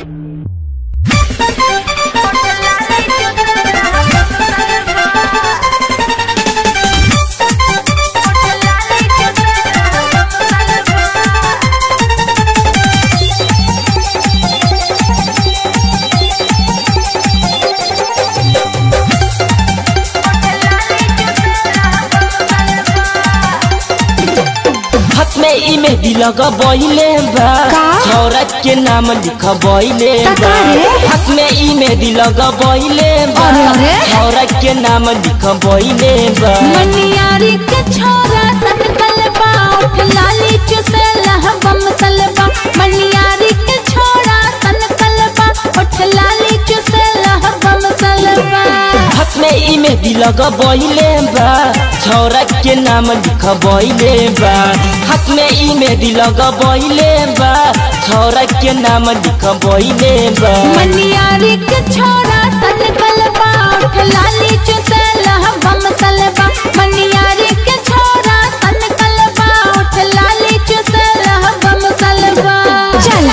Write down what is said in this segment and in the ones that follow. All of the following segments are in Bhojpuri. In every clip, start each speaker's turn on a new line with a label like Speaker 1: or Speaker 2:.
Speaker 1: हाथ में ई मेहंदी लगबैले बा
Speaker 2: का?
Speaker 1: छौरा के नाम लिखबैले
Speaker 2: ता
Speaker 1: बा
Speaker 2: का रे?
Speaker 1: हाथ में ई मेहंदी लगबैले बा
Speaker 2: अरे, अरे।
Speaker 1: छौरा के नाम लिखबैले बा
Speaker 2: मनियारी के छोरा सनकल बा उठ लाली चुसेला बम सलबा मनियारी के छोरा सनकल बा उठ लाली चुसेला बम सलबा
Speaker 1: हाथ में ई मेहंदी लगबैले बा छौरा के नाम लिखबैले बा हाथ में ई मेहंदी लगबैले बा छौरा के नाम लिखबैले बा
Speaker 2: मनियारी के छोरा सनकल बा उठ लाली चुसेला बम सलबा मनियारी के छोरा सनकल बा उठ लाली चुसेला बम सलबा चल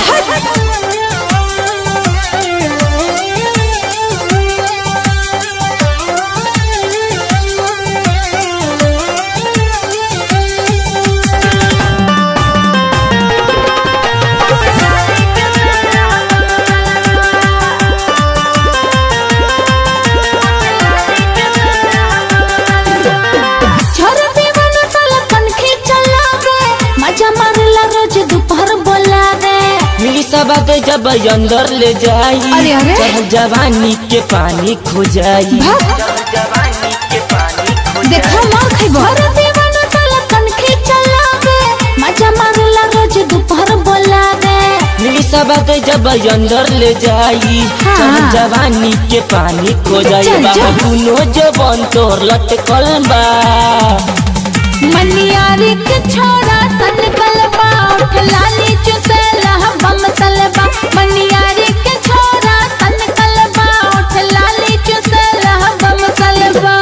Speaker 2: छोरा दीवाना साला कनखी चलावे मजा मारला रोज दोपहर बोलावे
Speaker 1: मिली सबात जब अंदर ले जाई
Speaker 2: अरे, अरे।
Speaker 1: चाहे जवानी के पानी खो जाई
Speaker 2: भाग।
Speaker 1: जवानी के पानी खो
Speaker 2: देखो मार खइबो छोरा दीवाना साला कनखी चलावे मजा मारला रोज दोपहर बोलावे
Speaker 1: मिली सबात जब अंदर ले जाई
Speaker 2: हाँ।
Speaker 1: चाहे जवानी के पानी खो जाई
Speaker 2: चल,
Speaker 1: बाबा
Speaker 2: चल।
Speaker 1: दुनो जवान तोर लटकल बा
Speaker 2: मनियारी के छोरा सनकल बा उठ लाली चुसेला बम सलबा मनियारी के छोरा सनकल बा उठ लाली चुसेला बम सलबा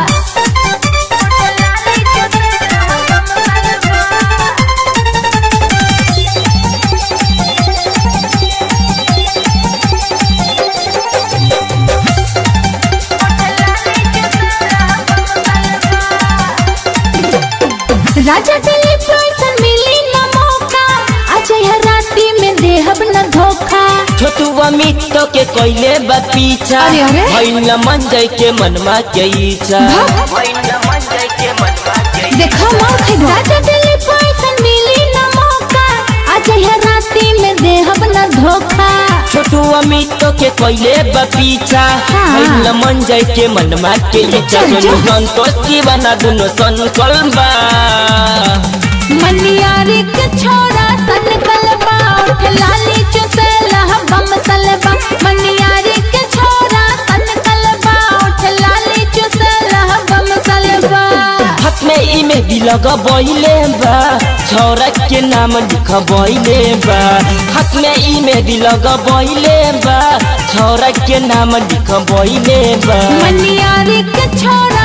Speaker 2: राजा दिलीप रोशन मिली न मौका आज यह राती में देहब न धोखा
Speaker 1: छोटू अमित तो के कोइले बा पीछा
Speaker 2: अरे, अरे।
Speaker 1: भइल मन जाय के मनमा के इच्छा
Speaker 2: भाग।
Speaker 1: भइल मन जाय के मनमा के
Speaker 2: देखो मार खइबो राजा दिलीप रोशन मिली न मौका आज यह राती में देहब न धोखा
Speaker 1: छोटू अमित तो के कोइले बा पीछा
Speaker 2: हाँ।
Speaker 1: भइल मन जाय के मनमा के इच्छा
Speaker 2: चल,
Speaker 1: दोनों
Speaker 2: चल।
Speaker 1: संतोष दीवाना दुनो संकल बा
Speaker 2: मनियारी के छोरा सनकल बा उठ लाली चुसेला बम सलबा मनियारी के छोरा सनकल बा उठ लाली चुसेला बम सलबा
Speaker 1: हाथ में ई मेहंदी लगबैले बा छौरा के नाम लिखबैले बा हाथ में ई मेहंदी लगबैले बा छौरा के नाम लिखबैले बा
Speaker 2: मनियारी के छोरा